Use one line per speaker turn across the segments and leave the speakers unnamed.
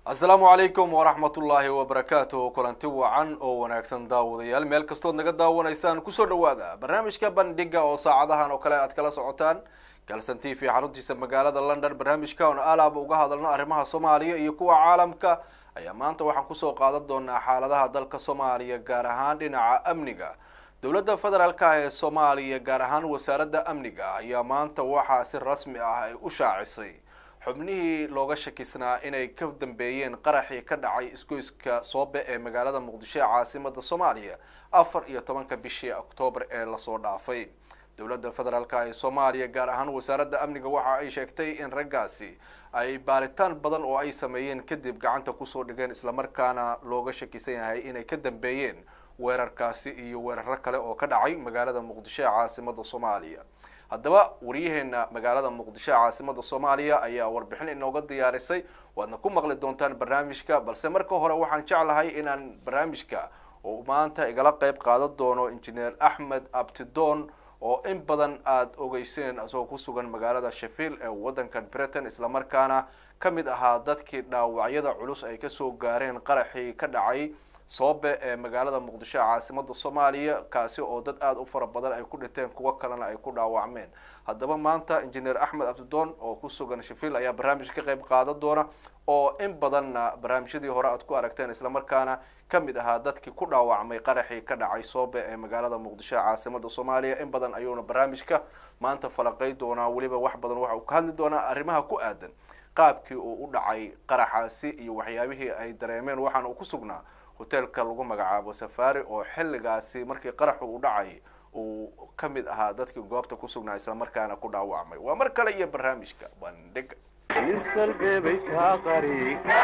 asalaamu calaykum waraxmatullaahi wabarakaatuh kulanti wacan oo wanaagsan daawadayaal meel kastood naga daawanaysaan kusoo dhawaada barnaamijka bandhiga oo saacadahan oo kale aad kala socotaan galson t v xaruntiisa magaalada london barnaamijka oon alaaba uga hadalno arrimaha soomaaliya iyo kuwa caalamka ayaa maanta waxaan kusoo qaadan doonaa xaaladaha dalka soomaaliya gaar ahaan dhinaca amniga dowladda federaalk ah ee soomaaliya gaar ahaan wasaaradda amniga ayaa maanta waxaa si rasmi ah ay u shaacisay xubnihii looga shakisnaa inay ka dambeeyeen qaraxii ka dhacay isgoyska soobe ee magaalada muqdisho ee caasimada soomaaliya afar iyo tobanka bishii oktoobar ee lasoo dhaafay dowladda federaalk ee soomaaliya gaar ahaan wasaaradda amniga waxa ay sheegtay in raggaasi ay baaritaan badan oo ay sameeyeen kadib gacanta kusoo dhigeen islamarkaana looga shakisan yahay inay ka dambeeyeen weerarkaasi iyo weeraro kale oo ka dhacay magaalada muqdisho ee caasimada soomaaliya haddaba wariyaheena magaalada muqdisho ee caasimada soomaaliya ayaa warbixin inooga diyaarisay waadna ku maqli doontaan barnaamijka balse marka hore waxaan jeclahay inaan barnaamijka oo maanta igala qeyb qaadan doono injineer axmed abtidoon oo in badan aada ogeyseen isagoo ku sugan magaalada sheffield ee waddankan britain islamarkaana ka mid ahaa dadkii dhaawacyada culus ay kasoo gaareen qaraxii ka dhacay soobe ee magaalada muqdisho ee caasimada soomaaliya kaasi oo dad aada u fara badan ay ku dhinteen kuwo kalena ay ku dhaawacmeen haddaba maanta injineer axmed abdidoon oo ku sugan sheffield ayaa barnaamij ka qeyb qaadan doona oo in badanna barnaamijyadii hore aad ku aragteen islamarkaana kamid ahaa dadkii ku dhaawacmay qaraxii ka dhacay soobe ee magaalada muqdisho ee caasimada soomaaliya in badan ayuuna barnaamijka maanta falaqey doonaa weliba wax badan waxa uu ka hadli doonaa arrimaha ku aadan qaabkii uu u dhacay qaraxaasi iyo waxyaabihii ay dareemeen waxaana uu ku sugnaa hoteelka lagu magacaabo safari oo xilligaasi markii qaraxu u dhacay uu ka mid ahaa dadkii goobta ku sugnaa islamarkaana ku dhaawacmay waa mar kale iyo barnaamijka bandhiga
nin salbeebay kaa qari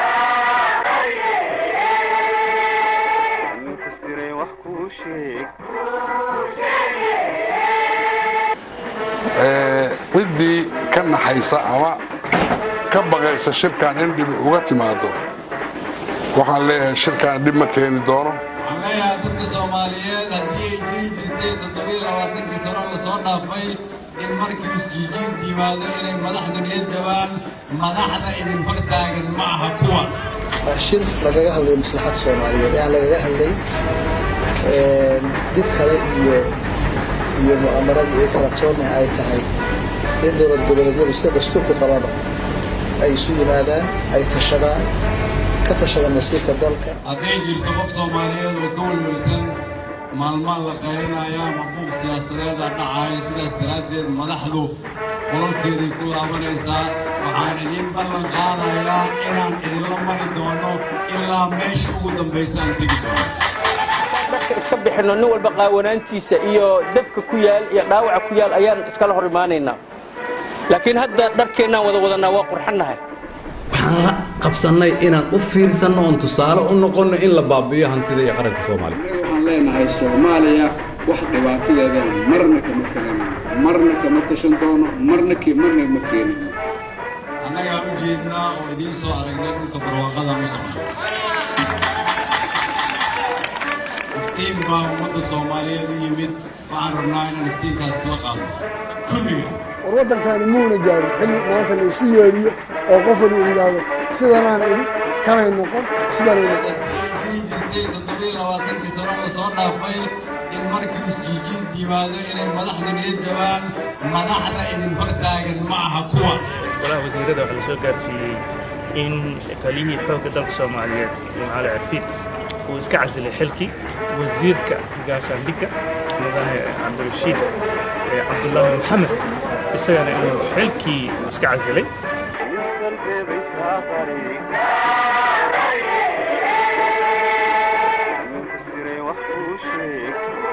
ninku siray wax kuu sheeg
ciddii ka naxaysa ama ka baqaysa shirkan in dhibi uga timaado waxaan leeyahay shirkaan dhib ma keeni doono
waxaan leeyahay dadka soomaaliyeed haddii ay jiri jirtay toddobiyo labaatankii sano la soo dhaafay in markii isjiijiid yimaado inay madaxdu niyad jabaan madaxda idin hor taagan ma aha kuwa
waa shir lagaga hadlay maslaxadda soomaaliyeed ee aan lagaga hadlay dhib kale iyo iyo mu'amaradii iyo talatoonna ay tahay in dowlad goboleedyadu sida dastuurku qabano ay isu yimaadaan ay tashadaan ka tashada masiirka dalka
hadday jirto qof soomaaliyeed oo ka welwelsan maalmaan la qaylinaya ama buuq siyaasadeeda dhacaya sidaas daraaddeed madaxdu qolalkeeday ku laabanaysaa waxaan idiin ballan qaadayaa inaan idinla mari doono ilaa meesha ugu dambaysa aan tegi doono
dadka iska bixinno nin walba qaawanaantiisa iyo dabka ku yaal iyo dhaawaca ku yaal ayaan iskala hor imaanaynaa laakiin hadda dharkeennaan wada wadanaa waa qurxannahay
waxaan la qabsannay inaan u fiirsanno oon tusaale u noqonno in la baabi'iyo hantida iyo qaranka soomaaliya
waxaan leenahay soomaaliya wax dhibaatadeeda marna kama taganayno marna kama tashan doono marna marna ma keenino
annagaa u jeednaa oo idiin soo aragnay dhulka barwaaqada u socda iftiin baa ummadda soomaaliyeed u yimid waxaan rabnaa inaan iftiinkaas la qaadno kulliga
war waddankaani muuna gaarin xilli maanta la isu yeedhiyo oo qof wali uu yidhaahdo sidanaan idhi kanay noqon sidanay noqon
haddii jirtay toddobiyo labaatankii sano la soo dhaafay in markii isjiijiid yimaado inay madaxdu niyad jabaan madaxda idin hor taagan ma aha kuwa
golaha wasiirada waxaa la soo gaarsiiyey in taliyihii xoogga dalka soomaaliyeed jimcaale cirfiid uu iska casilay xilkii wasiirka gaashaandhigga mudane cabdirashiid cabdullaahi maxamed isagana inuu xilkii iska casilay
nin salbeebay kaa qari ninku siray wax kuu sheeg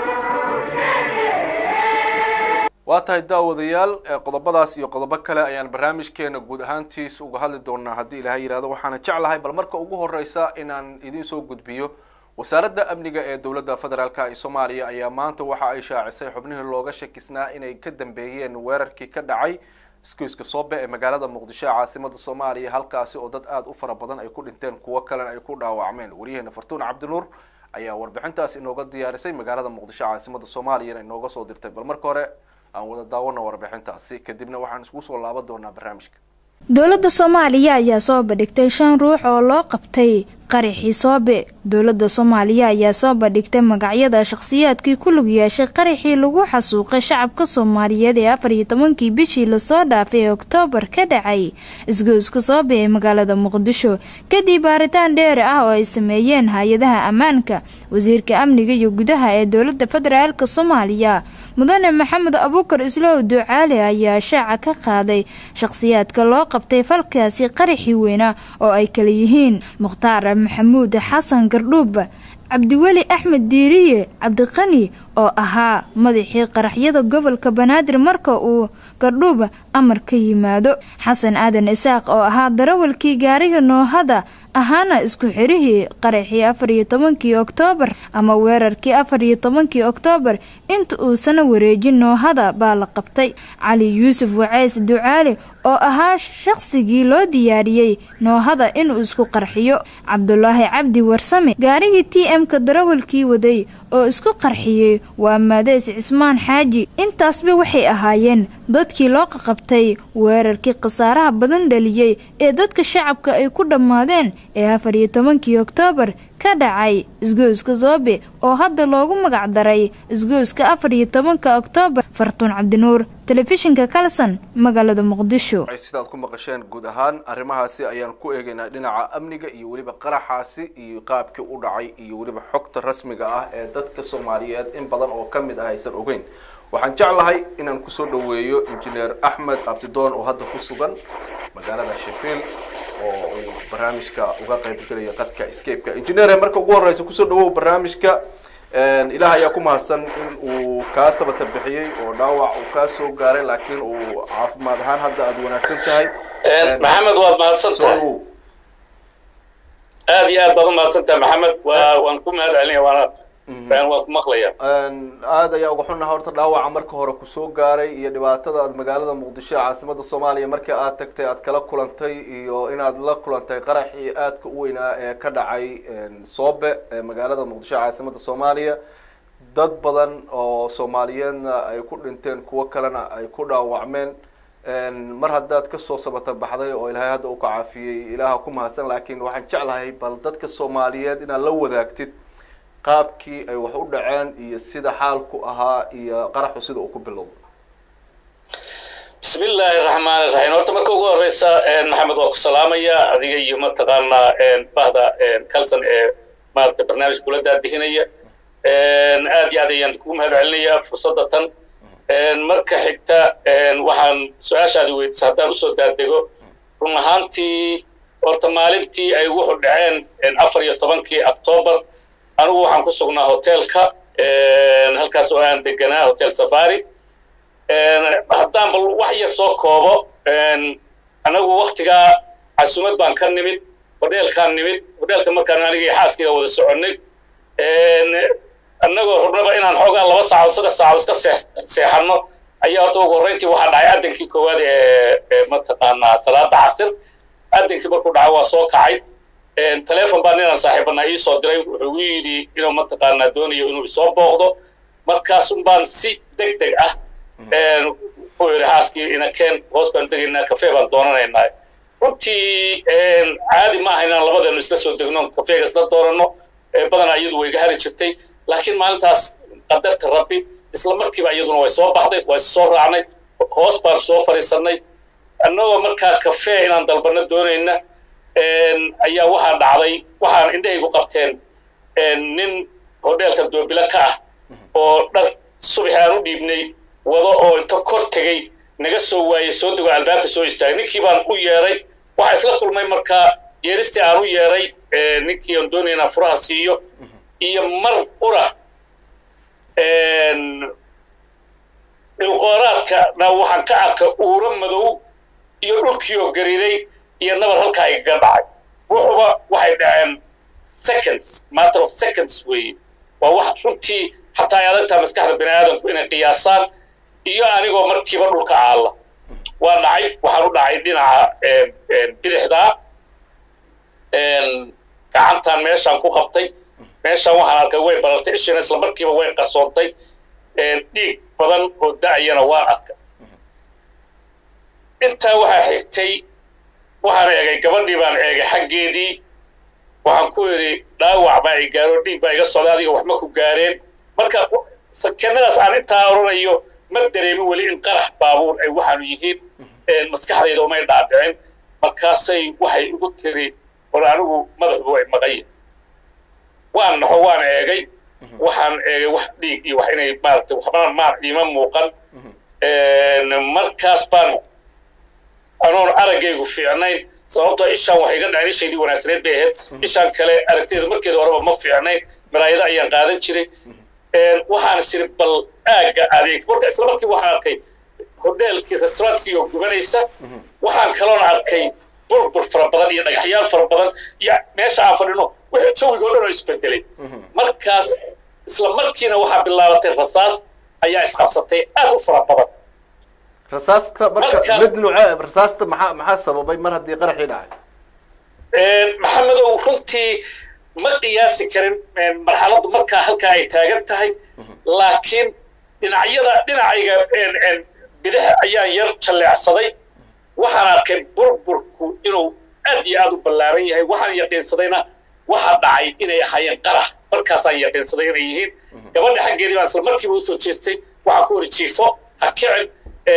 waa tahay daawadayaal qodobadaas iyo qodobo kale ayaan barnaamijkeena guud ahaantiis uga hadli doonaa haddii ilaahay yihahdo waxaana jeclahay bal marka ugu horeysa inaan idiin soo gudbiyo wasaaradda amniga ee dowladda federaalk ee soomaaliya ayaa maanta waxa ay shaacisay xubnihii looga shakisnaa inay ka dambeeyeen weerarkii ka dhacay isgoyska soobe ee magaalada muqdisho ee caasimada soomaaliya halkaasi oo dad aada u fara badan ay ku dhinteen kuwo kalena ay ku dhaawacmeen waryaheena fartuun cabdinuur ayaa warbixintaas inooga diyaarisay magaalada muqdisho caasimada soomaaliyana inooga soo dirtay bal marka hore aan wada daawano warbixintaasi kadibna waxaan isku soo laaban doonaa barnaamijka
dowladda soomaaliya ayaa soo bandhigtay shan ruux oo loo qabtay qaraxii soobe dowladda soomaaliya ayaa soo bandhigtay magacyada shakhsiyaadkii ku lug yeeshay qaraxii lagu xasuuqay shacabka soomaaliyeed ee afar iyo tobankii bishii lasoo dhaafay ee oktoobar ka dhacay isgoyska soobe ee magaalada muqdisho kadib baaritaan dheeri ah oo ay sameeyeen hay-adaha ammaanka wasiirka amniga iyo gudaha ee dowladda federaalk soomaaliya mudane maxamed abuukar islow ducaale ayaa shaaca ka qaaday shakhsiyaadka loo qabtay falkaasi qaraxii weyna oo ay kala yihiin mukhtaar maxamuud xasan gardhuub cabdiweli axmed diiriye cabdiqani oo ahaa madaxii qaraxyada gobolka banaadir marka uu gardhuub amar ka yimaado xasan aadan isaaq oo ahaa darawalkii gaariga noohada ahaana isku xirihii qaraxii afar iyo tobankii oktoobar ama weerarkii afar iyo tobankii oktoobar inta uusana wareejin noohada baa la qabtay cali yuusuf waceys ducaale oo ahaa shaqsigii loo diyaariyey noohada inuu isku qarxiyo cabdulaahi cabdi warsame gaarigii t m-ka darawalkii waday oo isku qarxiyey waa maadeys cismaan xaaji intaasba waxay ahaayeen dadkii loo qaqabtay weerarkii khasaaraha badan dhaliyey ee dadka shacabka ay ku dhammaadeen ee afar iyo tobankii oktoobar ka dhacay isgoyska soobe oo hadda loogu magac daray isgoyska afar iyo tobanka oktoobar fartuun cabdinuur telefishinka kalson magaalada muqdisho
sidaad ku maqasheen guud ahaan arrimahaasi ayaan ku eegaynaa dhinaca amniga iyo weliba qaraxaasi iyo qaabkii u dhacay iyo weliba xogta rasmiga ah ee dadka soomaaliyeed in badan oo ka mid ah aysan ogeyn waxaan jeclahay inaan kusoo dhaweeyo injineer axmed abdidoon oo hadda ku sugan magaalada sheffield oo uu barnaamijka uga qayb gelayo qadka escapeka injineer marka ugu horeysa kusoo dhawow barnaamijka ilaah ayaa ku mahadsan in uu kaa sabata bixiyey oo dhaawac uu kaa soo gaaray laakiin uu caafimaad ahaan hadda aada wanaagsan tahay
maxamed waad mahadsan tahay aad iyo aad baad u mahadsan tahay maxamed waa waan ku mahad celinaya waana waan ku maqlaya
aada ayaa uga xunnaha horta dhaawaca marka hore kusoo gaaray iyo dhibaatada aad magaalada muqdisho ee caasimada soomaaliya markii aad tagtay aad kala kulantay iyo inaad la kulantay qaraxii aadka u weynaa ee ka dhacay soobe ee magaalada muqdisho ee caasimada soomaaliya dad badan oo soomaaliyeedna ay ku dhinteen kuwo kalena ay ku dhaawacmeen mar haddaad kasoo sabata baxday oo ilaahay hadda u ka caafiyey ilaaha ku mahadsan laakiin waxaan jeclahay bal dadka soomaaliyeed inaad la wadaagtid qaabkii ay wax u dhaceen iyo sida xaalku ahaa iyo qaraxu sida uu ku bilowday
bismi illaahi raxmaani raxiim horta marka ugu horeysa maxamed waa ku salaamaya adiga iyo mataqaanaa bahda kalson ee maaragtay barnaamij kula daadihinaya aad iyo aad ayaan kugu mahad celinaya fursadda tan marka xigta waxaan su-aashaadi weydisa haddaan usoo daadego run ahaantii horta maalintii ay wuxu dhaceen afar iyo tobankii octoobar anigu waxaan ku sugnaa hotelka halkaas oo aan deganaa hotel safari haddaan bal wax yar soo koobo anagu waktigaa casumad baan ka nimid hodheelkaan nimid hodheelka markaan aniga iyo xaaskiga wada soconnay annagoo rubnaba inaan xoogaa laba saacadood saddex saacadood iska seexanno ayaa horta ugu horreyntii waxaa dhacay addankii koowaad ee mataqaanaa salaada casir addankii markuu dhacay waa soo kacay telefon baa ninaan saaxiibanaa ii soo diray wuxuu igu yidhi inuu mataqaanaa doonayo inuu isoo booqdo markaasun baan si deg deg ah wuxuu yidhi xaaskii inakeen hoos baan degaynaa kafee baan doonanaynaa runtii caadi ma aha inaan labadeenu isla soo degno kafeega isla doonano badanaa iyadu way iga hari jirtay laakiin maalintaas qadarta rabbi isla markiiba iyaduna way soo baxday waa is soo raacnay hoos baan soo fadhiisannay annagoo markaa kafee inaan dalbanno doonayna ayaa waxaa dhacday waxaan indhahaygu qabteen nin hodheelka doobilo ka ah oo dhar subaxi aan u dhiibnay wado oo inta kor tegey naga soo waayey soo dego albaabka soo istaagay ninkii baan u yeeray waxaa isla kulmay markaa yeeristii aan u yeeray ninkii aan doonaya inaan furaha siiyo iyo mar qura dhilqooraadkana waxaan ka arka uuro madow iyo dhulkiioo gariiday iyo nabar halkaa igaga dhacay wuxuba waxay dhaceen seconds matter of seconds weeye waa wax runtii xataa ay adagtaa maskaxda bani aadamku inay qiyaasaan iyo anigoo markiiba dhulka aalla waa dhacay waxaan u dhacay dhinaca bidixdaa gacantan meeshaan ku qabtay meeshaan waxaan arkay way barartay ishina isla markiiba way qarsoontay dhiig badan oo da'ayana waan arkay intaa waxaa xigtay waxaan eegay gabadhii baan eegay xaggeedii waxaan ku idhi dhaawac baa i gaaro dhiig baa iga socda adiga wax ma ku gaareen marka sakenadaas aan intaa oranayo ma dareemin weli in qarax baabuur ay waxaanu yihiin maskaxdayda umay dhaadhicin markaasay waxay igu tiri war anigu madaxdu way maqaya waan naxo waan eegay waxaan eegay wax dhiig iyo wax inay maaragtay waxbana maar iima muuqan markaas baan anoon araggaygu fiicnayn sababtoo ishaan waxay iga dhaceen ishaydii wanaagsaneed bay ahayd ishaan kale aragteeda markeeda horeba ma fiicnayn maraayada ayaan qaadan jiray waxaan isiri bal aagga adeeg marka isla markii waxaan arkay hodheelkii restaurantkii oo gubanaysa waxaan kaloon arkay burbur fara badan iyo dhagaxyaal fara badan iyo meesha aan fadhino wixii jawiga o dhan oo isbedelay markaas isla markiina waxaa bilaabatay rasaas ayaa isqabsatay aad u fara badan
rasaasta marka mid nuuce rasaasta maxaa maxaa sababay mar haddii qaraxii dhacay
maxamedow runtii ma qiyaasi karin marxaladdu markaa halkaa ay taagan tahay laakiin dhinacyada dhinacayga bidix ayaan yar jalleecsaday waxaan arkay burburku inuu aad iyo aad u ballaaran yahay waxaan yaqiinsadayna waxa dhacay inay ahaayeen qarax markaasaan yaqiinsaday inay yihiin gabadha xaggeedii baan isla markiiba usoo jeestay waxaan ku wari jiifo ha kicin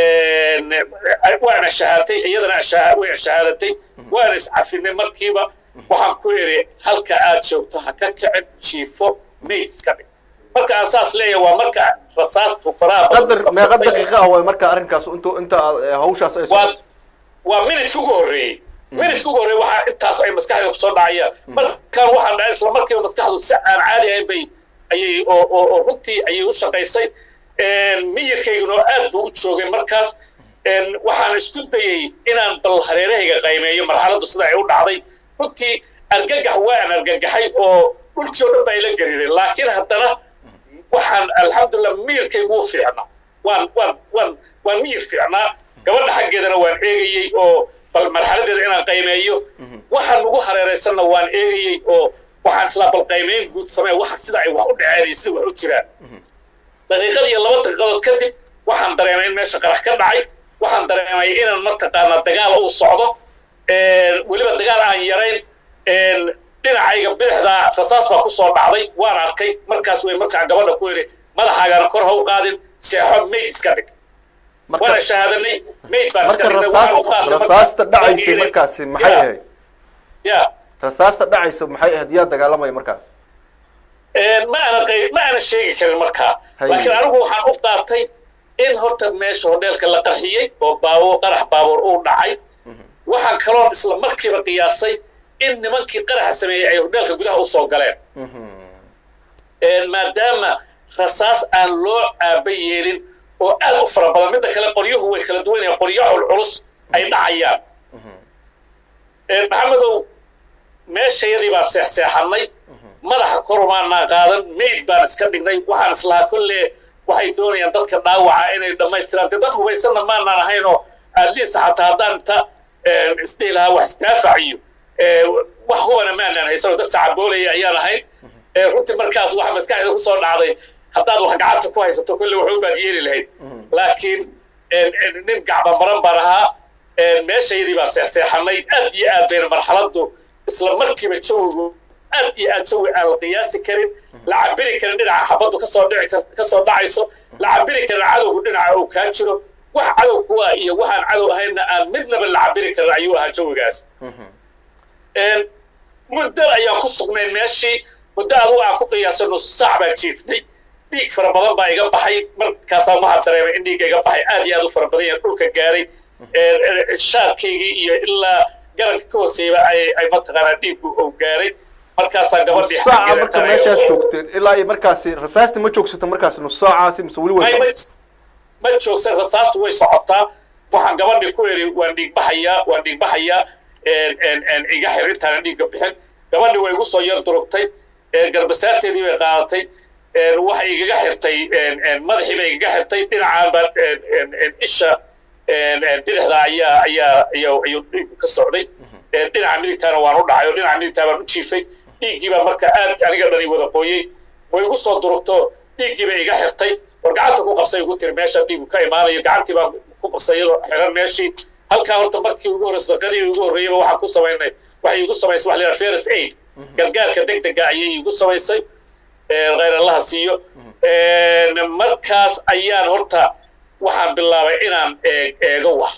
waana shahaaday iyadana way shahaadatay waana iscafinay markiiba waxaan ku idhi halka aad joogto ha ka kicin jiifo mayd iska dhig marka aan saas leeyahay waa marka rasaastu faraha
qadar meeqa daqiiqa ah way marka arrinkaas intu inta hawshaas ay
waa waa minidka ugu horreeyey minidka ugu horreeyey waxaa intaas ay maskaxda kusoo dhacayaan markaan waxaan dhacay isla markiiba maskaxdu si aan caadi ahayn bay ayay oo oo runtii ayay u shaqaysay miyirkayguna aad buu u joogay markaas waxaan isku dayey inaan bal hareerahayga qaymeeyo marxaladdu sida ay u dhacday runtii argagax waan argagaxay oo dhulkii oo dhan baa ila gariiray laakiin haddana waxaan alxamdulilah miyirkaygu u fiicnaa waan waan waan waan miyir fiicnaa gabadha xaggeedana waan eegayey oo bal marxaladeeda inaan qaymeeyo waxaan ugu hareeraysanna waan eegayey oo waxaan islaa bal qaymeyn guud samee waxa sida ay wax u dhaceen iyo sida wax u jiraan daqiiqad iyo laba daqiiqadood kadib waxaan dareemay in meesha qarax ka dhacay waxaan dareemay inaan mataqaanaa dagaal uu socdo weliba dagaal aan yarayn dhinacayga bidixda rasaas baa kusoo dhacday waan arkay markaas way markaa gabadha ku yidhi madaxaagana kor ha u qaadin seexo mayd iska dhig waana shahaadanay mayd baan iska dhignay waan u qaatay
rasaasta dhacaysay markaasi maxay ahayd
ya
rasaasta dhacaysa maxay ahayd yaa dagaalamaya markaas
ma ana ma ana sheegi karin markaa laakiin anigu waxaan u qaatay in horta meesha hodheelka la qarxiyey oo baabuur qarax baabuur uu dhacay waxaan kaloon isla markiiba qiyaasay in nimankii qaraxa sameeyey ay hodheelka gudaha usoo galeen maadaama rasaas aan loo aaba yeelin oo aad u fara badan midda kale qoryuhu way kala duwan yahay qoryo culculus ay dhacayaan maxamedow meeshayadii baan seexseexannay madaxa korumaanaa qaadan mayd baan iska dhignay waxaan islahaa kolle waxay doonayaan dadka dhaawaca inay dhammaystiraan dee dad hubaysanna maanaan ahaynoo adliisa xataa haddaan inta isdhihi lahaa wax isdaafac iyo wax hubana maanaan haysanoo dad sacaboolaya ayaan ahayn runtii markaas waxa maskaxda kusoo dhacday haddaad wax gacanta ku haysato kolle waxba baad yeeli lahayd laakiin nin gacbamaran baan ahaa meeshayadii baan seexseexanay aad iyo aad bayna marxaladdu isla markiiba jawigu aad iyo aad jawi aan la qiyaasi karin la cabiri karin dhinaca xabaddu kasoo dhici kasoo dhacayso la cabiri karin cadowgu dhinaca uu kaa jiro wax cadow kuwa iyo waxaan cadow ahaynna aan midnaba la cabiri karin ayuu ahaa jawigaas muddo ayaan ku sugnayn meeshii muddo adugu aan ku qiyaasay nus saac baan jiifnay dhiig fara badan baa iga baxay markaasaan waxaa dareemay in dhiigga iga baxay aad iyo aad u fara badan yahay dhulka gaaray shaarkaygii iyo ilaa garanka ka hooseeyaba ay ay mataqaanaa dhiiggu uu gaaray markaasaa gabadhii
saaca marka meeshaas joogteen ilaa iyo markaasi rasaasti ma joogsato markaas nus saacaasi mise weli way
ma joogsan rasaastu way socotaa waxaan gabadhii ku iri waan dhiig baxayaa waan dhiig baxayaa iga xir intaana dhiigga bixin gabadhii way igu soo yar durugtay garbasaarteedii bay qaadatay waxay igaga xirtay madaxii bay igaga xirtay dhinacaan baa isha bidixda ayaa ayaa ayaa ayuu dhiiggu ka socday dhinaca midigtaana waan u dhacay oo dhinaca midigtaa baan u jiifay dhiiggii baa marka aad aniga dhani wada qooyey way igu soo durugto dhiiggii bay iga xirtay war gacanta ku qabsay igu tiri meesha dhiiggu ka imaanayo gacantii baan ku qabsay iyadoo xiran meeshii halkaa horta markii ugu horreysay sadaqadii ugu horreeyeyba waxaan ku samaynay waxay igu samaysay waxa la yidhaha first aid gargaarka degdega ayay igu samaysay khayr allaha siiyo markaas ayaan horta waxaan bilaabay inaan eego wax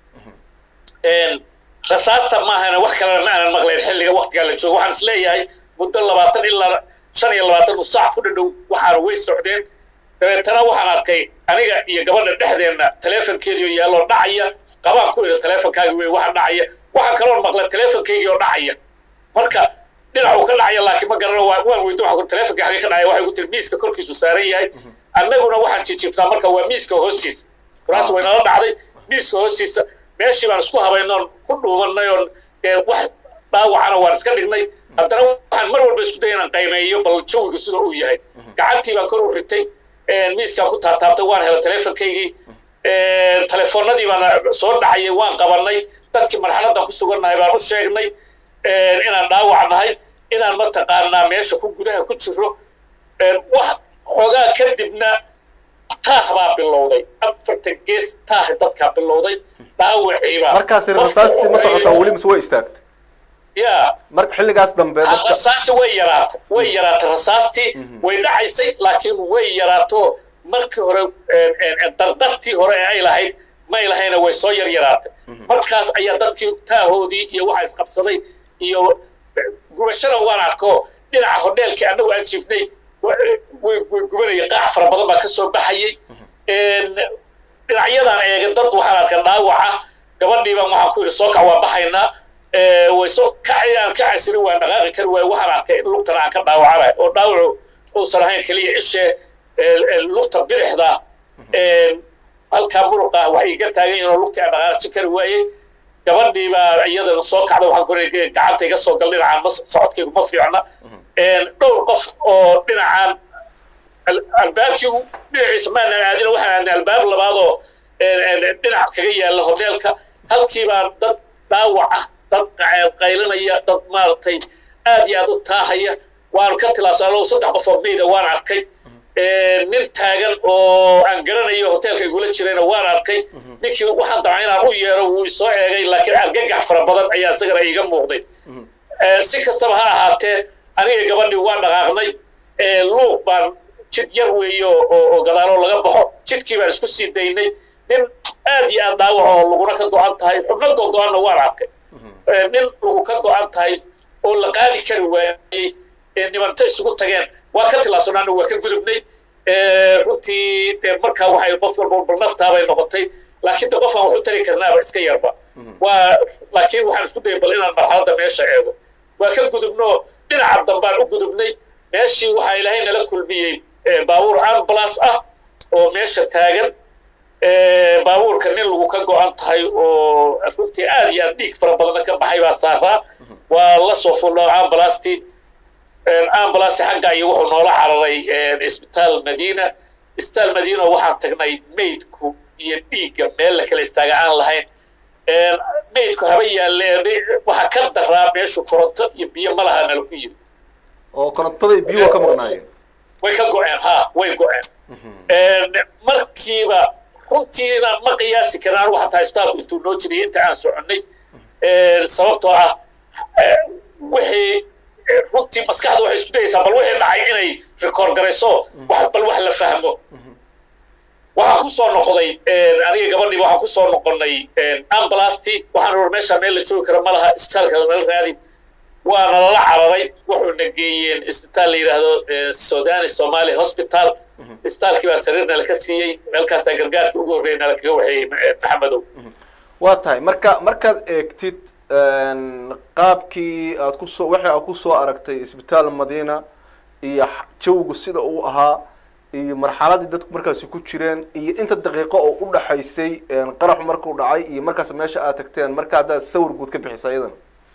rasaasta maahana wax kalena ma aanan maqlayn xilliga waktigaa la joogo waxaan isleeyahay muddo labaatan ilaa shan iyo labaatan saac ku dhadhow waxaana way socdeen dabeetana waxaan arkay aniga iyo gabadha dhexdeenna taleefonkeediio yaalloo dhacaya qabaan ku idhi taleefonkaagi wey waxa dhacaya waxaan kaloon maqlay taleefonkaygii oo dhacaya marka dhinacuu ka dhacaya laakiin ma garano waan weydo waxaan taleefonkii xagee ka dhacaya waxay ku tiri miiska korkiisu saaran yahay annaguna waxaan jijifnaa marka waa miiska hoostiisa kuraas way nala dhacday miiska hoostiisa meeshii baan isku habaynoon ku dhuumanay oon wax dhaawacana waan iska dhignay haddana waxaan mar walba isku daya inaan qaymeeyo bal jawigu sida uu yahay gacantii baan kor u ritay miiskaan ku taataabtay waan helay taleefonkaygii telefoonadii baana soo dhacayay waan qabanay dadkii marxaladdan ku sugannahay baan u sheegnay inaan dhaawac nahay inaan mataqaanaa meesha ku gudaha ku jiro wax xoogaa kadibna taah baa bilowday afartan gees taah dadkaa bilowday dhaawaciibaa
markaas rasaastii ma socotaa weli mise way istaagtay
ya
marka xilligaas dambe dadka
rasaasti way yaraatay way yaraatay rasaastii way dhacaysay laakiin way yaraato markii hore dardartii hore ee ay lahayd may lahayna way soo yar yaraatay markaas ayaa dadkii taahoodii iyo waxa isqabsaday iyo gubashada waan arko dhinaca hodheelkii annagu aan jiifnay way gubanaya qaac fara badan baa ka soo baxayay dhinacyadan eega dad waxaan arkaa dhaawac ah gabadhii baan waxaan ku yidhi soo kac waa baxaynaa way soo kacayaan ka casirin waa dhaqaaqi kari waayo waxaan arkay in lugtana aan ka dhaawacanahay oo dhaawacu uusan ahayn keliya ishee lugta bidixda halkaa muruqa waxay iga taagan yihiin oo lugtii aan dhaqaaqi kari waayey gabadhii baa iyadana soo kacda waxaan ku yidhi gacanta iga soo gal dhinacaan ma socodkaygu ma fiicna dhowr qof oo dhinacaan albaabkii dhinaciisa maanan aadina waxaan aadnay albaab labaadoo dhinac kaga yaalla hoteelka halkii baa dad dhaawac ah dad qaylinaya dad maaragtay aad iyo aad u taahaya waanu ka tilaabsanoo saddex qof oo meyda waan arkay nin taagan oo aan garanayo hoteelka igula jirayna waan arkay ninkii waxaan damca inaan u yeero wuu isoo eegay laakiin argagax fara badan ayaa isagana iiga muuqday si kastaba ha ahaatee aniga gabadhii waan dhaqaaqnay luuq baan jid yar weeye oo gadaaloo laga baxo jidkii baan isku sii daynay nin aad iyo aad dhaawac oo laguna ka go-an tahay xubno gogo-anna waan arkay nin lagu ka go-an tahay oo la qaadi kari waayey nimanta isugu tageen waa ka tilaabsanaana waa ka gudubnay runtii dee markaa waxay qof walba bal naftaabay noqotay laakiin de qofaan wax u tari karnaaba iska yarba waa laakiin waxaan isku dayay bal inaan marxaladda meesha eego waa ka gudubno dhinaca dambaan u gudubnay meeshii waxaa ilaahay nala kulmiyey baabuur ambulance ah oo meesha taagan baabuurka nin lagu ka go-an tahay oo runtii aad iyo aad dhiig fara badanna ka baxay baa saaraa waa la soo fulno ambulastii ambulance xagga iyo wuxuu noola cararay isbitaal madiina isbitaal madiina waxaan tagnay maydku iyo dhiigga meel la kala istaaga aan lahayn maydku haba yaalle waxaa ka daraa meeshu koronto iyo biyo ma laha nala ku yiri
oo korontada iyo biyo waa ka maqnaayeen
way ka go-een ha way go-een markiiba runtiina ma qiyaasi karin anigu xataa isbitaalku intuu noo jiriyay inta aan soconnay sababtoo ah wixii runtii maskaxda waxay isku dayaysaa bal wixii dhacay inay rikoord garayso wax bal wax la fahmo waxaan ku soo noqday aniga gabadhii waxaan ku soo noqonnay ambulasti waxaan ur meesha meel la joogi kara ma laha isbitaalka nala raadi waana lala cararay wuxuuna geeyeen isbitaal la yidhaahdo sudani somali hospital isbitaalkii baa sariir nala ka siiyey meelkaasaa gargaarka ugu horreeya nala kaga waxeeyey maxamedow
waa tahay marka markaad eegtid qaabkii aad kusoo wixii aad kusoo aragtay isbitaal madiina iyo jawgu sida uu ahaa iyo marxaladii dadku markaasi ku jireen iyo inta daqiiqo oo u dhaxaysay qaraxu markuu dhacay iyo markaas meesha aad tagteen marka haddaad sawir guud ka bixisa iyadan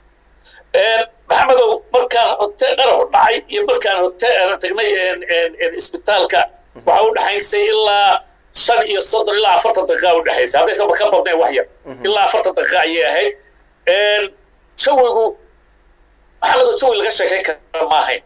maxamedow markaan hote qaraxu dhacay iyo markaan hote tagnay isbitaalka waxaa u dhaxaysay ilaa shan iyo soddon ilaa afartan daqiiqa u dhexaysay haddaysanba ka badnayn wax yar ilaa afartan daqiiqa ayay ahayd jawigu maxamedow jawi laga sheekayn kara ma ahayn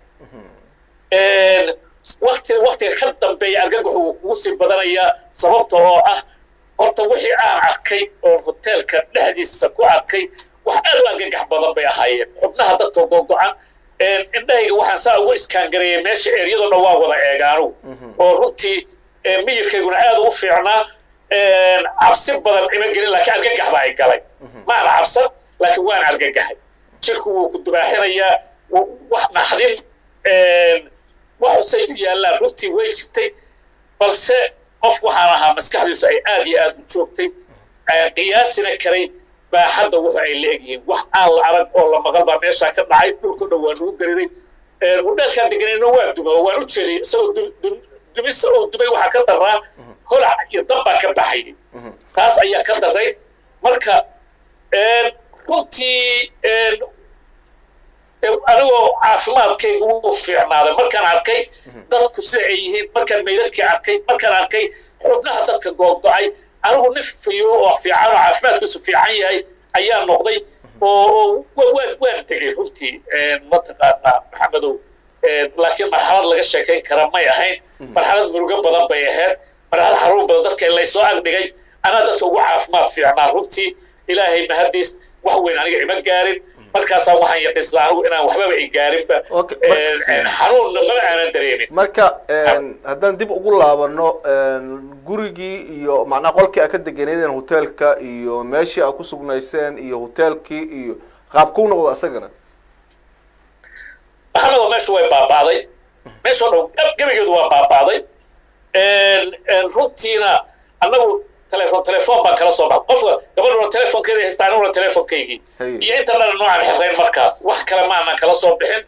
wakti waktiga ka dambeeya argagaxu wuu kugu sii badanayaa sababta oo ah horta wixii aan arkay oo hoteelka dhexdiisa ku arkay wax aad u argagax badan bay ahaayeen xubnaha dadka gogo-an indhahayga waxaan saa ugu iskaangareeyay meesha eryadoo dhan waa wada eegaanugu oo runtii miyirkayguna aad u fiicnaa cabsi badan ima gelin laakiin argagax baa ay galay maana cabsan laakiin waan argagaxay jirku wuu ku dubaaxinayaa wax naxdin waxusay u yaallaan runtii way jirtay balse qof waxaan ahaa maskaxdiisu ay aad iyo aad u joogtay qiyaasina karay baaxadda wuxu ay la egyihiin wax aan la arag oo la maqal baa meeshaa ka dhacay dhulka dhan waa nagu gariray hudheelkaan deganayna waa duma oo waan u jeediyay isagoo dumisa oo dumay waxaa ka daraa holac iyo dab baa ka baxayay taas ayaa ka daray marka runtii anigoo caafimaadkayga wuu fiicnaaday markaan arkay dadku sida ay yihiin markaan meydadkii arkay markaan arkay xubnaha dadka googo-ay anigu nin fiyo oo fiican oo caafimaadkiisu fiican yahay ayaa noqday oo waan waan tegay runtii mataqaanaa maxamedow laakiin marxalad laga sheekayn kara may ahayn marxalad murugo badan bay ahayd marxalad xaruun badan dadka laysoo agdhigay anaa dadka ugu caafimaad fiicnaa runtii ilaahay mahadiis wax weyn aniga ima gaarin markaasaa waxaan yaqiisnaa anigu inaan waxbaba i gaarinba xanuunna maba aanan dareemin
marka haddaan dib ugu laabano gurigii iyo macnaha qolkii aa ka deganeydeen hoteelka iyo meeshii aa ku sugnayseen iyo hoteelkii iyo qaabkuu noqdo isagana
maxamedoo meeshu way baaba'day meeshoo dhan gebigeedu waa baaba'day runtiina annagu telefon telefon baan kala soo baxay qofka gabadhuna telefonkeeda haysta aniguna telefonkaygii iyo inta dhana noocaan xirrayn markaas wax kale maanan kala soo bixin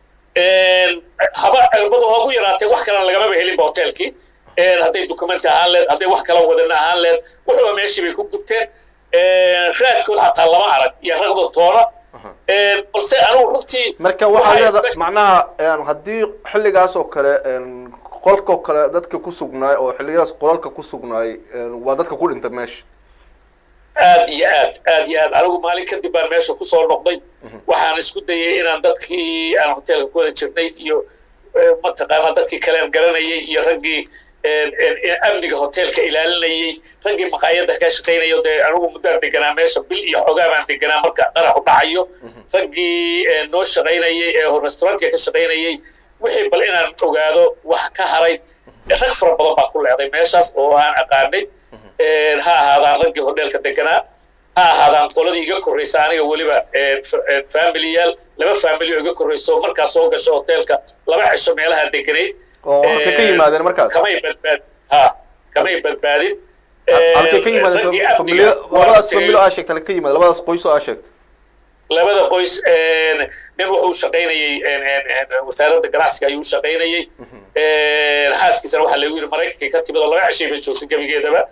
haba cirbadu ha ugu yaraatee wax kalena lagamaba helinba hoteelkii hadday documenti ahaan leed hadday wax kala wadana ahaan leed wuxuuba meeshii bay ku gubteen raadkood xataa lama arag iyo raqdo toona balse anigu runtii
marka waxaa leeda macnaha haddii xilligaas oo kale qolka oo kale dadka ku sugnaay oo xilliyadaas qolalka ku sugnaay waa dadka ku dhinta meesha
aad iyo aad aad iyo aad anigu maalin kadib baan meesha kusoo noqday waxaan isku dayay inaan dadkii aan hoteelka ku wada jirnay iyo mataqaanaa dadkii kalean garanayay iyo raggii amniga hoteelka ilaalinayay raggii maqaayadda ka shaqaynaya dee anigu muddaan deganaa meesha bil iyo xoogaa baan deganaa marka qaraxu dhacayo raggii noo shaqaynayay ee restaurantka ka shaqaynayay wixii bal inaan ogaado wax ka haray rag fara badan baa ku leeday meeshaas oo aan aqaanay ha ahaadaan raggii hodheelka deganaa ha ahaadaan qoladii iga korraysa aniga weliba familiyaal laba family oo iga korrayso markaa soo gasha hoteelka laba cisho meelaha deganayd
oo halkay ka yimaadeen markaas
kamay badbaadin ha kamay badbaadin
halkay ka yimaadeen familiya labadaas familo aa sheegta halkay ka yimaadeen labadaas qoys oo aa sheegta
labada qoys nin wuxuu shaqaynayey wasaaradda ganacsiga ayuu shaqaynayey xaaskiisana waxaa lagu yidhi maraykankay ka timid oo laba cishay bay joogtay gebigeedaba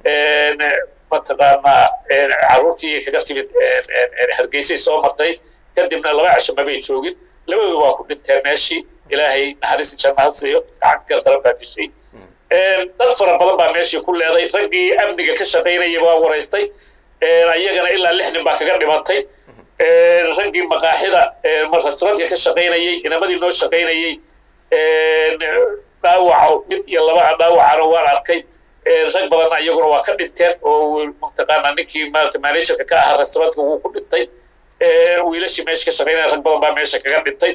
mataqaanaa carruurtii kaga timid hargeysay soo martay kadibna laba cisho mabay joogin labadoodu waa ku dhinteen meeshii ilaahay naxariisi jannaha siiyo gacanka daran baa dishay dad fara badan baa meeshii ku leeday raggii amniga ka shaqaynayay waa waraystay ayagana ilaa lix nin baa kaga dhimatay raggii maqaaxida restaurantka ka shaqaynayay inamadii noo shaqaynayay dhaawaco mid iyo laba dhaawacana waan arkay rag badanna iyaguna waa ka dhinteen oo mataqaanaa ninkii maarata managerka ka ahaa restaurantka wuu ku dhintay wiilashii meesha ka shaqaynaya rag badan baa meesha kaga dhintay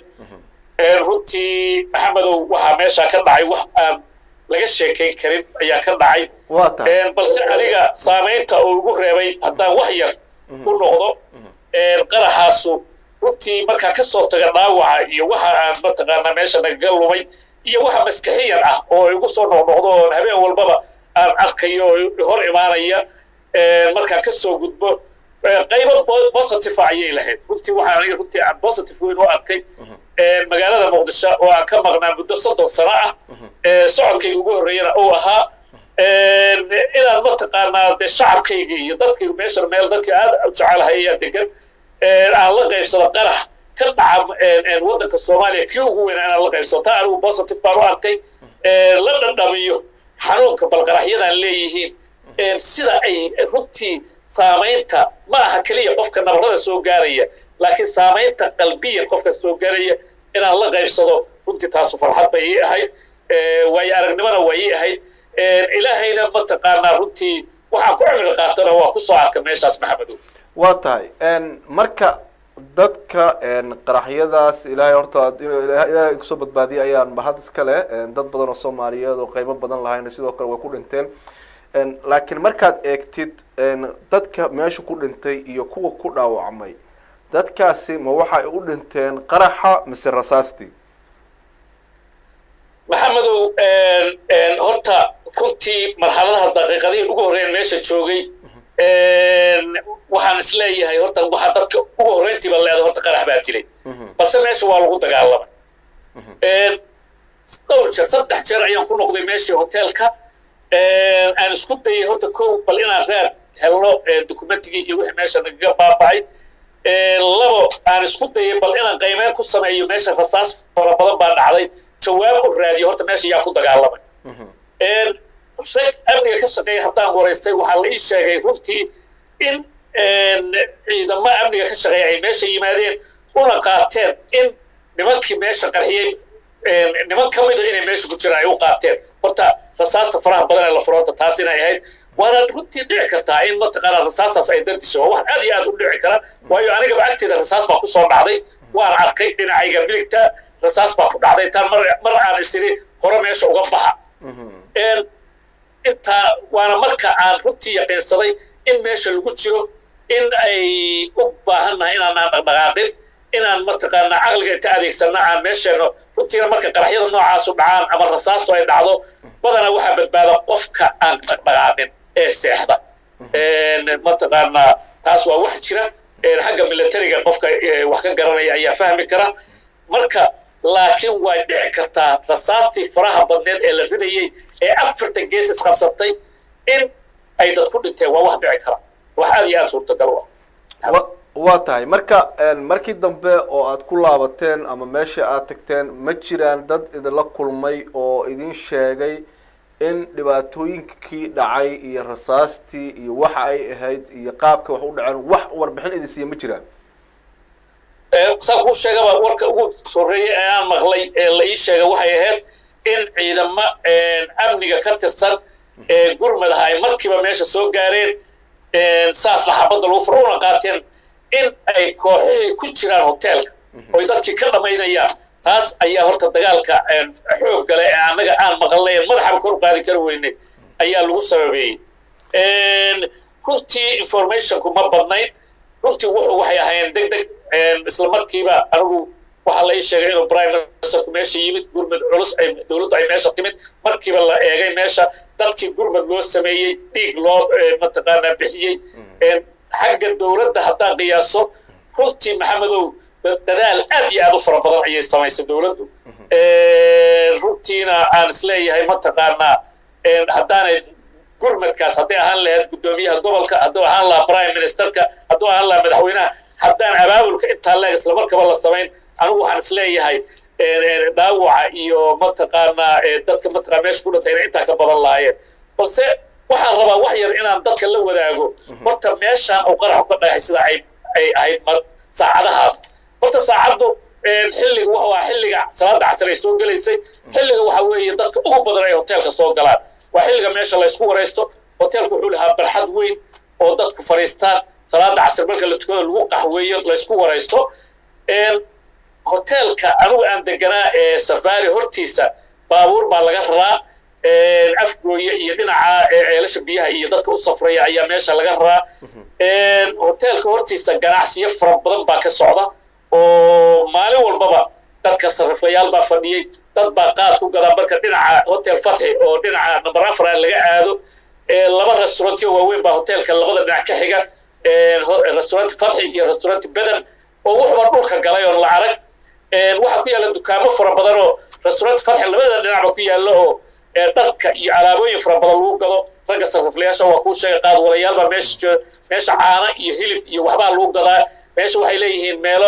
runtii maxamedow waxaa meeshaa ka dhacay wax aan laga sheekayn karin ayaa ka dhacay balse aniga saamaynta uu igu reebay haddaan wax yar u noqdo qaraxaasu runtii markaa ka soo taga dhaawaca iyo waxa aan mataqaanaa meesha nagaga lumay iyo waxa maskixiyan ah oo igu soo noqnoqdo oo habeen walbaba aan arkayo oo hor imaanaya markaan ka soo gudbo qaybo positive ayay lahayd runtii waxaan aniga runtii aan positive weyn u arkay magaalada muqdisho oo aan ka maqnaa muddo soddon sano ah socodkayga ugu horreeyana uu ahaa inaan mataqaanaa dee shacabkayga iyo dadkayga meesha meel dadka aad u jecelahay ayaa degan aan la qaybsado qarax ka dhaca waddanka soomaaliya kii ugu weyn inaan la qaybsado taa anigu positive baan u arkay la dhadhamiyo xanuunka balqaraxyadan leeyihiin sida ay runtii saamaynta ma aha keliya qofka nabarada soo gaaraya laakiin saamaynta qalbiyan qofka soo gaaraya inaan la qaybsado runtii taasu farxad bay ii ahayd waayo aragnimona waa ii ahayd ilaahayna mataqaanaa runtii waxaan ku cimri qaatana waa kusoo arka meeshaas maxamedow
waa tahay marka dadka qaraxyadaas ilaahay horta ilaahay kusoo badbaadiyay ayaan mahad iska leh dad badan oo soomaaliyeed oo qeybo badan lahayna sidoo kale way ku dhinteen laakiin markaad eegtid dadka meesha ku dhintay iyo kuwa ku dhaawacmay dadkaasi ma waxay u dhinteen qaraxa mise rasaastii
maxamedow horta runtii marxaladaha daqiiqadihii ugu horreyn meesha joogay waxaan isleeyahay horta waxaa dadka ugu horreyntiiba leeda horta qarax baa dilay balse meesha waa lagu dagaalamay dhowr jeer saddex jeer ayaan ku noqday meeshii hoteelka aan isku dayay horta kow bal inaan raad helno documentigii iyo wixii meesha nagaga baaba'ay labo aan isku dayay bal inaan qiimeyn ku sameeyo meesha rasaas fara badan baa dhacday jawaab u raadiyo horta meesha yaa ku dagaalamay rag amniga ka shaqeeya haddaan waraystay waxaa la ii sheegay runtii in ciidamo amniga ka shaqeeya ay meesha yimaadeen una qaateen in nimankii meesha qarxiyey niman ka mida inay meesha ku jiraan ay u qaateen horta rasaasta faraha badan ee la furo horta taas inay ahayd waana runtii dhici kartaa in mataqaanaa rasaastaas ay dadisho waa wax aad iyo aad u dhici kara waayo anigaba agteeda rasaas baa kusoo dhacday waan arkay dhinacayga midigta rasaas baa ku dhacday intaan mar mar aan isiri hore meesha uga baxa intaa waana marka aan runtii yaqiinsaday in meesha lagu jiro in ay u baahan nahay inaanaan dhaqdhaqaaqin inaan mataqaanaa caqliga inta adeegsana aan meesheeno runtiina marka qaraxyada noocaasu dhacaan ama rasaastu ay dhacdo badana waxaa badbaada qofka aan dhaqdhaqaaqin ee seexda mataqaanaa taas waa wax jira xagga militariga qofka wax ka garanaya ayaa fahmi kara marka laakiin way dhici kartaa rasaastii faraha badneed ee la ridayey ee afartan gees isqabsatay in ay dad ku dhinteen waa wax dhici kara wax aad iyo aad suurtagal u ah
waa tahay marka markii dambe oo aad ku laabateen ama meesha aad tagteen ma jiraan dad idinla kulmay oo idin sheegay in dhibaatooyinkii dhacay iyo rasaastii iyo waxa ay ahayd iyo qaabka wax u dhaceen wax warbixin idin siiya ma jiraan
saan kuu sheegaba warka ugu horreeyey ee aan maqlay ee la ii sheegay waxay ahayd in ciidamo amniga ka tirsan gurmadaha ay markiiba meesha soo gaareen saasna xabadda lagu furo una qaateen in ay kooxihii ku jiraan hoteelka oy dadkii ka dhamaynayaan taas ayaa horta dagaalka xoog gale ee annaga aan maqalnay madaxaba kor u qaadi kari weynay ayaa lagu sababeeyey runtii informationku ma badnayn runtii wuxuu waxay ahaayeen deg deg isla markiiba anigu waxaa la ii sheegay inuu prime ministerku meesha yimid gurmad culus ay dowladdu ay meesha timid markiiba la eegay meesha dadkii gurmad loo sameeyey dhiig loo mataqaanaa bixiyey xagga dowladda haddaan qiyaaso runtii maxamedow dadaal aad iyo aad u fara badan ayay samaysay dowladdu runtiina aan isleeyahay mataqaanaa haddaanay gurmadkaas hadday ahaan lahayd guddoomiyaha gobolka hadduu ahaan lahaa prime ministerka hadduu ahaan lahaa madaxweynaha haddaan abaabulka intaa leeg islamarkaba la samayn anigu waxaan isleeyahay dhaawaca iyo mataqaanaa dadka mataqaa meesha ku dhintay inay intaa ka badan lahaayeen balse waxaan rabaa wax yar inaan dadka la wadaago horta meeshaan uu qaraxu ka dhagaxay sida ay ay ahayd mar saacadahaas horta saacaddu xilliga waxa waa xilliga salaada casar ay soo gelaysay xilliga waxa weeye dadka ugu badan ay hoteelka soo galaan waa xilliga meesha la isku waraysto hoteelku wuxuu lahaa barxad weyn oo dadku fadhiistaan salaada casar marka la tukado lagu qaxweeyo la isku waraysto hoteelka anigu aan deganaa ee safari hortiisa baabuur baa laga raraa afgooye iyo dhinaca ceelasha biyaha iyo dadka u safraya ayaa meesha laga raraa hoteelka hortiisa ganacsiyo fara badan baa ka socda oo maalin walbaba dadka sariflayaal baa fadhiyey dad baa qaad ku gadaa marka dhinaca hotel fatxi oo dhinaca number afar laga aado laba restaurantyo waaweyn baa hoteelka labada dhinac ka xiga restaurant fatxi iyo restaurant beden oo wuxuba dhulka galay oon la arag waxaa ku yaalla dukaamo fara badan oo restaurant fatxi labada dhinacba ku yaalla oo dharka iyo alaabooyin fara badan lagu gado ragga sariflayaasha waa kuu sheegay qaad walayaal baa meesha jooga meesha caano iyo hilib iyo waxbaa lagu gadaa meesha waxay leeyihiin meelo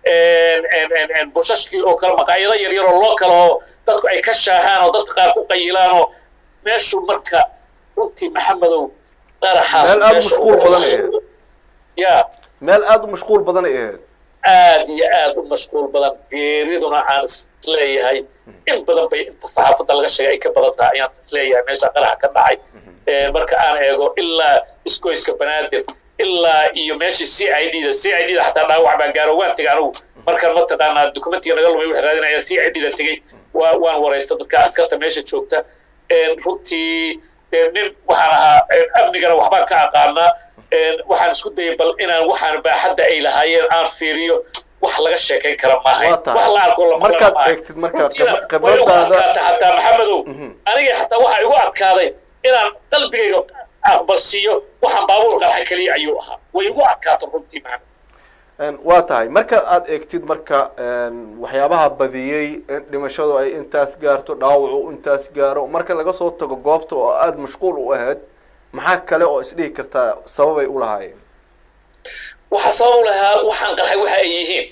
bushashkii oo kale maqaayado yaryar oo loo kale oo dadku ay ka shaahaan oo dadka qaar ku qayilaan oo meeshu marka runtii maxamedow qaraxaas
meel aada u mashquul badan ay ahayd
ya
meel aada u mashquul badan ay ahayd
aad iyo aad u mashquul badan geeriduna aan isleeyahay in badan bay inta saxaafadda laga sheegay ay ka badan tahay ayaan isleeyahay meesha qaraxa ka dhacay marka aan eego ilaa isgoyska banaadir ilaa iyo meeshii c i d da c i d da xataa dhaawac baa gaaro waan tegay anigu markaan mataqaanaa dokumentiga naga lumay waxay raadinaya c i d da tegey waa waan waraysta dadka askarta meesha joogta runtii dee nin waxaan ahaa amnigana waxbaan ka aqaanaa waxaan isku dayay bal inaan waxaan baaxadda ay lahaayeen aan fiiriyo wax laga sheekayn kara maahayn wax la arko
markaad eegtid marka
way ugu adkaata xataa maxamedow aniga xataa waxaa igu adkaaday inaan qalbigayga aqbalsiiyo waxaan baabuur qarxa keliya ayuu ahaa way igu adkaato runtii maxamed
waa tahay marka aad eegtid marka waxyaabaha badiyey in dhimashadu ay intaas gaarto dhaawacu intaas gaaro marka laga soo tago goobta oo aada mashquul u ahayd maxaa kale oo isdhihi kartaa sababay u lahaayeen
waxa sabab u lahaa waxaan qarxay waxa ay yihiin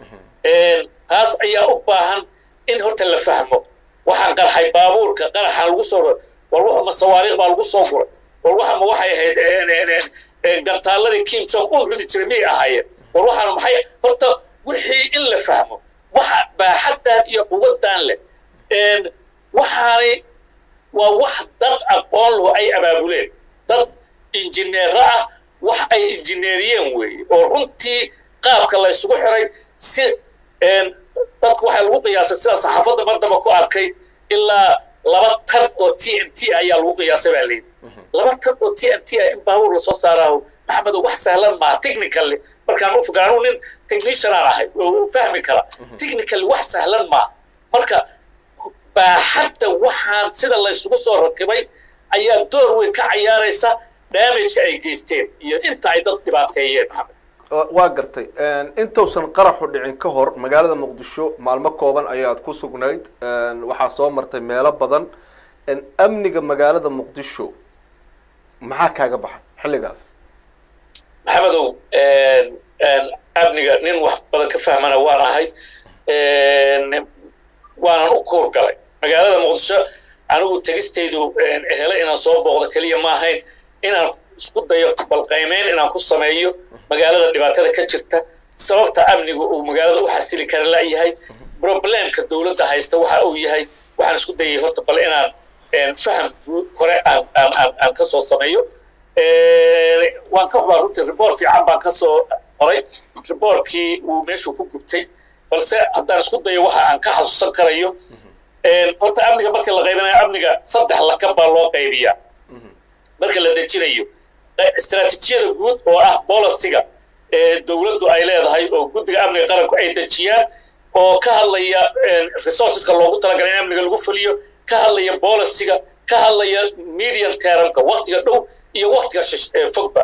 taas ayaa u baahan in horta la fahmo waxaan qarxay baabuurka qaraxaan lagu soo war wax ma sawaariikh baa lagu soo guray war waxa ma waxay ahayd gantaaladii kim jong un ridi jiray miyay ahaayeen war waxaan maxay horta wixii in la fahmo waxa baaxaddan iyo quwaddan leh waxaani waa wax dad aqoon lahu ay abaabuleen dad injineero ah wax ay injineeriyeen weeye oo runtii qaabka la isugu xiray si dadku waxaa lagu qiyaasay sida saxaafadda mar damba ku arkay ilaa laba tan oo t n t ayaa lagu qiyaasay baa layidhi laba tan oo t n t ah in baabuur lasoo saaraaho maxamedo wax sahlan maaha technically markaan u fikra anuu nin technician aan ahay oo fahmi kara technically wax sahlan maaha marka baaxadda waxaan sida la isugu soo rakibay ayaa door weyn ka cayaaraysa damageka ay geysteen iyo inta ay dad dhibaateeyeen maxamed
waa gartay intausan qaraxu dhicin ka hor magaalada muqdisho maalmo kooban ayaad ku sugnayd waxaa soo martay meelo badan amniga magaalada muqdisho maxaa kaaga baxay xilligaas
maxamedow amniga nin wax badan ka fahmana waan ahay waanan u kuur galay magaalada muqdisho anigu tegistaydu hele inaan soo booqdo keliya ma ahayn inaan isku dayo balqaymeyn inaan ku sameeyo magaalada dhibaatada ka jirta sababta amniga uu magaalada u xasili kara layahay problemka dowladda haysta waxa uu yahay waxaan isku dayay horta bal inaan faham hore aan aan aan aan ka soo sameeyo waan ka xubaa runtii report fiican baan ka soo qoray reportkii uu meeshuu ku gubtay balse haddaan isku dayo waxa aan ka xasuusan karayo horta amniga marka la qaybinayo amniga saddex lakab baa loo qaybiyaa marka la dejinayo istaraatiijiyada guud oo ah bolisiga ee dowladdu ay leedahay oo guddiga amniga qaranku ay dejiyaan oo ka hadlaya resourceska loogu talagalay in amniga lagu fuliyo ka hadlaya bolisiga ka hadlaya medium termka waktiga dhow iyo waktiga fogba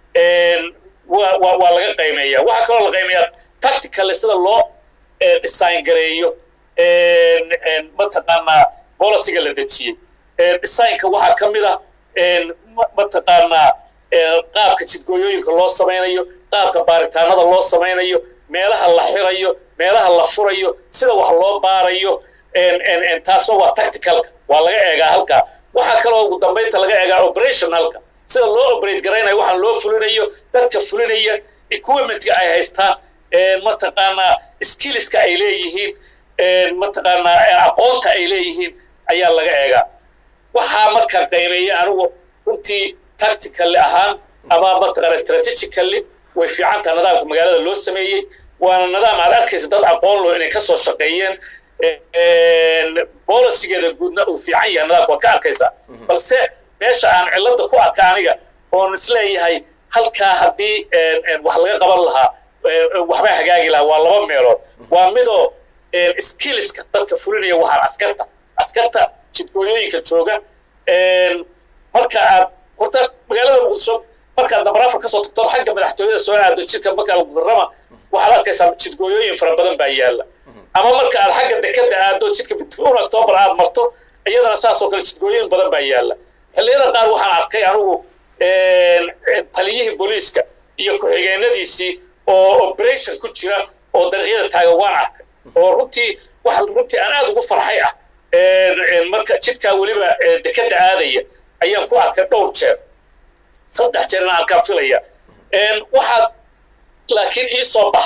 waa laga qaymeeya waxaa kaloo la qaymeeyaa tactically sida loo design gareeyo mataqaanaa bolisiga la dejiyey designka waxaa ka mid ah mataqaanaa qaabka jidgooyooyinka loo samaynayo qaabka baaritaanada loo samaynayo meelaha la xirayo meelaha la furayo sida wax loo baarayo taasna waa tacticalka waa laga eegaa halkaa waxaa kaloo ugu dambaynta laga eegaa operationalka sida loo operate garaynayo waxaan loo fulinayo dadka fulinaya equipmentka ay haystaan mataqaanaa skillska ay leeyihiin mataqaanaa aqoonta ay leeyihiin ayaa laga eegaa waxaa markaa qaymeeya anigu runtii tactically ahaan ama mataqaana strategically way fiican taha nidaamka magaalada loo sameeyey waana nidaam aad arkaysa dad aqoon loo inay kasoo shaqeeyeen bolisigeeda guudna uu fiican yahay nidaamka waad ka arkaysaa balse meesha aan cilada ku arka aniga oon isleeyahay halkaa haddii wax laga qaban lahaa waxbaa hagaagi lahaa waa laba meelood waa midoo skillska dadka fulinaya waxaan askarta askarta jidgooyooyinka jooga marka aad horta magaalada muqdisho markaad nabaraafa kasoo tagtood xagga madaxtooyada soo aado jidka marka almukarama waxaad arkaysaa jidgooyooyin fara badan baa yaala ama marka aad xagga dekada aado jidka un october aad marto iyadana saasoo kale jidgooyooyin badan baa yaala xilliyada qaar waxaan arkay anigu taliyihii booliiska iyo ku-xigeenadiisii oo operation ku jira oo dariiqyada taagan waan arkay oo runtii wax runtii aan aada ugu farxay ah marka jidkaa weliba dekada aadaya ayaan ku arkay dhowr jeer saddex jeer inaan arkaan filaya waxaad laakiin ii soo baxday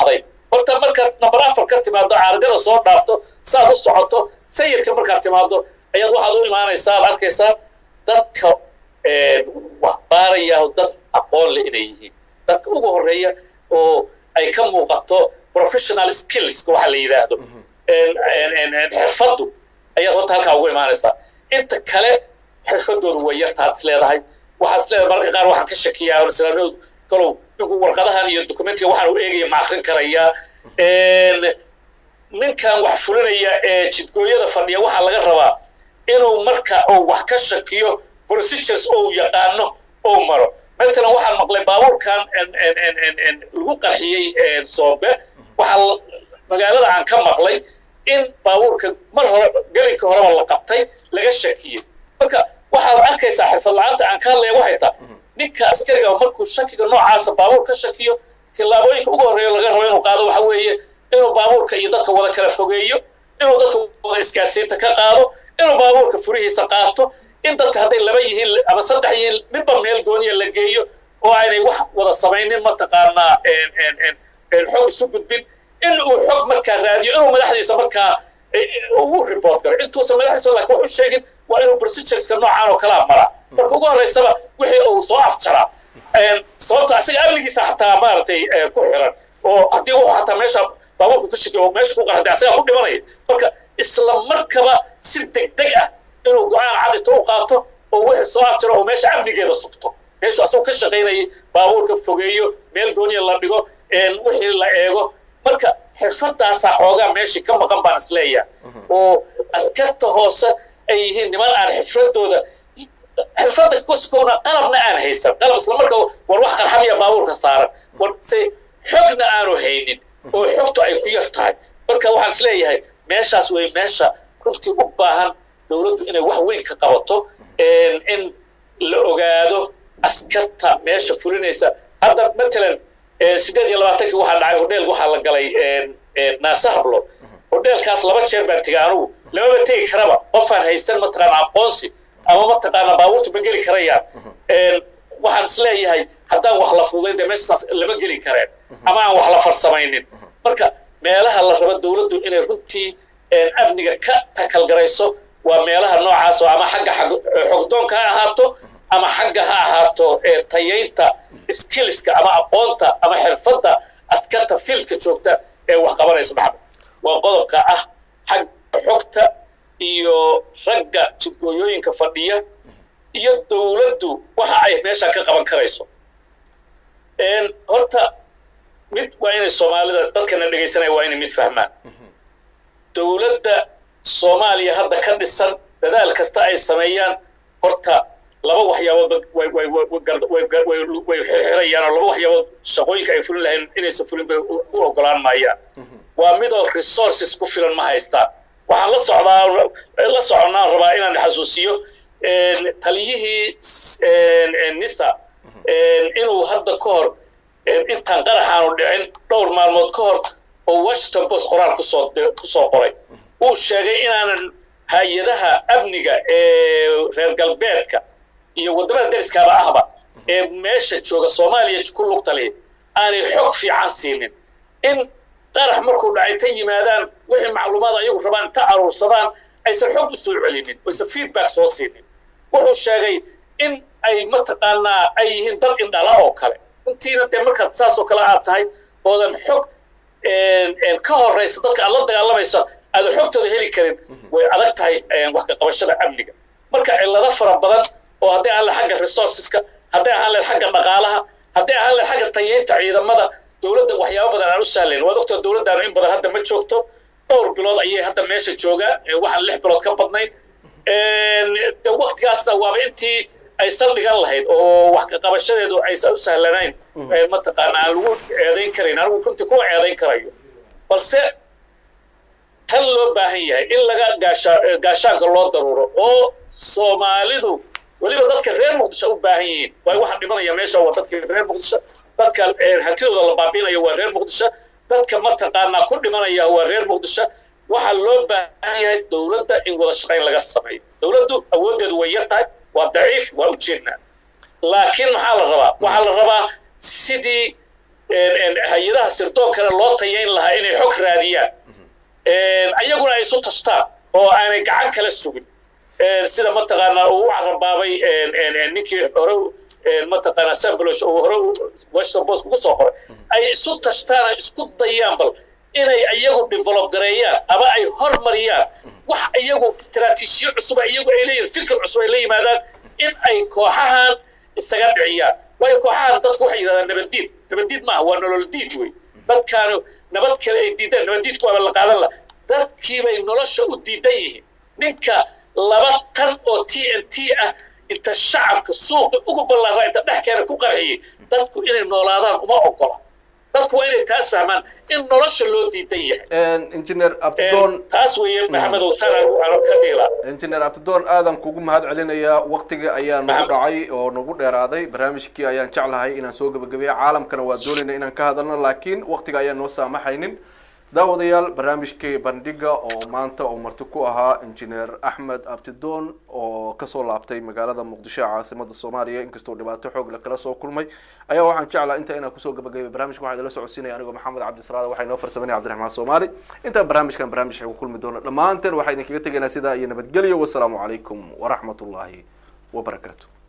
horta markaad number afar ka timaado caargada soo dhaafto saad u socoto sayidka markaad timaado ayaad waxaad u imaanaysaa ad arkaysaa dadka wax baaraya dad aqoon leh inay yihiin dadka ugu horreeya oo ay ka muuqato professional skills waxa la yidhaahdo xirfaddu ayaad horta halkaa ugu imaanaysaa inta kale xirfadoodu way yartaad is leedahay waxaad is leedahay mararka qaar waxaan ka shakiyaa islaamiyadu talow ninku warqadahan iyo documentiga waxaan u eegaya ma akrin karayaa ninkan wax fulinaya ee jidgooyada fadhiya waxaa laga rabaa inuu marka uu wax ka shakiyo procedures ou yaqaano ou maro matalan waxaan maqlay baabuurkan lagu qarxiyey soobe waxaa magaalada aan ka maqlay in baabuurka mar hore gelinka horeba la qabtay laga shakiyey marka waxaad arkaysaa xirfad la-aanta aan ka hadlaya waxay tahay ninka askariga markuu shakiga noocaasa baabuur ka shakiyo tillaabooyinka ugu horreeya laga rabo inuu qaado waxa weeye inuu baabuurka iyo dadka wada kala fogeeyo inuu dadka wada isgaarsiinta ka qaado inuu baabuurka furihiisa qaato in dadka hadday laba yihiin ama saddex yihiin midba meel gooniya la geeyo oo aynay wax wada samaynin mataqaanaa xog isu gudbin in uu xog markaa raadiyo inuu madaxdiisa markaa ugu report garo intuusan madaxdiisa laakiin wax u sheegin waa inuu procedureska noocaan oo kalaa maraa marka ugu horreysaba wixii uu soo afjaraa sababto asiga amnigiisa xataa maaragtay ku xiran oo haddii wuxuu xataa meesha baabuurku ka shakiyo oo meesha ku qarxday asagaa ku dhimanaya marka isla markaba si degdeg ah inuu go-aan cad inta u qaato oo wixii soo afjaro oo meesha amnigeeda sugto meeshu asagoo ka shaqaynayay baabuurka fogeeyo meel gooniya la dhigo wixii la eego marka xirfadaasaa xoogaa meeshii ka maqan baan isleeyahay oo askarta hoose ay yihiin niman aan xirfadooda xirfadda kuskowna qalabna aan haysan qalab isla marka war wax qarxamiya baabuurka saaran war se xogna aanu haynin oo xogtu ay ku yar tahay marka waxaan isleeyahay meeshaas way meesha runtii u baahan dowladdu inay wax weyn ka qabato in la ogaado askarta meesha fulinaysa hadda matalan sideed iyo labaatankii waxaa dhacay hodheel waxaa la galay naasahablo hodheelkaas laba jeer baan tegay anugu lamaba tegi karaba qofaan haysan mataqaana aqoonsi ama mataqaana baabuurta ma geli karayaan waxaan isleeyahay haddaan wax la fududayn dee meeshaas lama geli kareen ama aan wax la farsamaynin marka meelaha la rabo dowladdu inay runtii amniga ka takalgarayso waa meelaha noocaas oo ama xagga xogdoonka ha ahaato ama xagga ha ahaato tayaynta skillska ama aqoonta ama xirfadda askarta fiildka joogta ee wax qabanaysa maxamed waa qodobka ah xag xogta iyo ragga jidgooyooyinka fadhiya iyo dowladdu waxa ay meesha ka qaban karayso horta mid waa inay soomaalida dadkana dhegaysanaya waa inay mid fahmaan dowladda soomaaliya hadda ka dhisan dadaal kasta ay sameeyaan horta laba waxyaabood way xirxirayaan oo laba waxyaabood shaqooyinka ay fulin lahayn inaysan fulin bay u ogolaan maayaan waa midoo resources ku filan ma haystaan waxaan la socdaa la soconnaan rabaa inaan xasuusiyo taliyihii nisa inuu hadda ka hor intaan qaraxaanu dhicin dhowr maalmood ka hor oo washington post qoraal kusoo kusoo qoray uu sheegay inaanan hay-adaha amniga ee reer galbeedka iyo waddamada dariskaaba ahba ee meesha jooga soomaaliya ku lugta leh aanay xog fiican siinin in qarax markuu dhacay ta yimaadaan wixii macluumaad ayagu rabaan inta aruursadaan aysan xog u soo celinin oysan feedback soo siinin wuxuu sheegay in ay mataqaanaa ay yihiin dad indhala oo kale intiina dee markaad saas oo kale aad tahay oodan xog ka horeysa dadka aad la dagaalamaysa aadan xogtooda heli karin way adag tahay wax ka qabashada amniga marka cillado fara badan oo hadday ahaan lahayd xagga resourceska hadday ahaan lahayd xagga dhaqaalaha hadday ahaan lahayd xagga tayeynta ciidamada dowladda waxyaabo badan aan u sahlayn waad ogtaa dowladdaanu in badan hadda ma joogto dhowr bilood ayay hadda meesha joogaan waxaan lix bilood ka badnayn de waktigaasna waaba intii ay saldhigan lahayd oo wax ka qabashadeedu aysan u sahlanayn mataqaana aan lagu eedayn karayn anigu runtii kuma eedayn karayo balse tan loo baahan yahay in laga gaasha gaashaanka loo daruuro oo soomaalidu weliba dadka reer muqdisho u baahan yihiin waay waxaan dhimanaya meesha waa dadka reer muqdisho dadka hantidooda la baabiinayo waa reer muqdisho dadka mataqaanaa ku dhimanaya waa reer muqdisho waxaa loo baahan yahay dowladda in wada shaqayn laga sameeyo dowladdu awooddeedu way yar tahay waa daciif waa ujeednaa laakiin maxaa la rabaa waxaa la rabaa sidii hay-adaha sirdoonkana loo tayayn lahaa inay xog raadiyaan ayaguna ay isu tashtaan oo aanay gacan kala sugin sida mataqaanaa uu u carabaabay ninkii hore mataqaanaa sambolosh uu hore washington post ugu soo qoray ay isu tashtaan ay isku dayaan bal inay iyagu develop gareeyaan ama ay hormariyaan wax iyagu istaraatiijiyo cusub iyagu ay leeyihin fikir cusub ay la yimaadaan in ay kooxahan isaga dhiciyaan waayo kooxahan dadku waxay yidhahdaan nabaddiid nabaddiid maaha waa nolol diid wey dadkaanu nabad kale ay diidaan nabaddiidku waaba la qaadan la dadkiibay nolosha u diidan yihiin ninka laba tan oo t n t ah inta shacabka suuqa ugu ballaara inta dhexkeena ku qarxiyey dadku inay noolaadaan uma ogola dadku waa inay taas fahmaan in nolosha loo diidan yahay
engineer abdidoon
taas weeye maxamedow tan aan ka dhiila
engineer abdidoon aadan kugu mahad celinayaa waktiga ayaa nagu dhacay oo nagu dheeraaday barnaamijkii ayaan jeclahay inaan soo gebagabeeya caalamkana waa doonayna inaan ka hadalno laakiin waktiga ayaan noo saamaxaynin daawadayaal barnaamijkii bandhiga oo maanta uu marti ku ahaa injineer axmed abdidoon oo kasoo laabtay magaalada muqdisho ee caasimada soomaaliya inkastoo dhibaato xoog la kala soo kulmay ayaa waxaan jeclaa inta inaan kusoo gabagabay barnamijka waxaa idala socodsiinaya anigoo maxamed cabdisalaad waxaa inoo farsamanaya cabdiraxmaan soomaali intaan barnaamijkan barnaamij ku kulmi doono dhammaanteen waxaa idinkaga tegaynaa sidaa iyo nabadgelyo wasalaamu calaykum waraxmat ullaahi wabarakaatu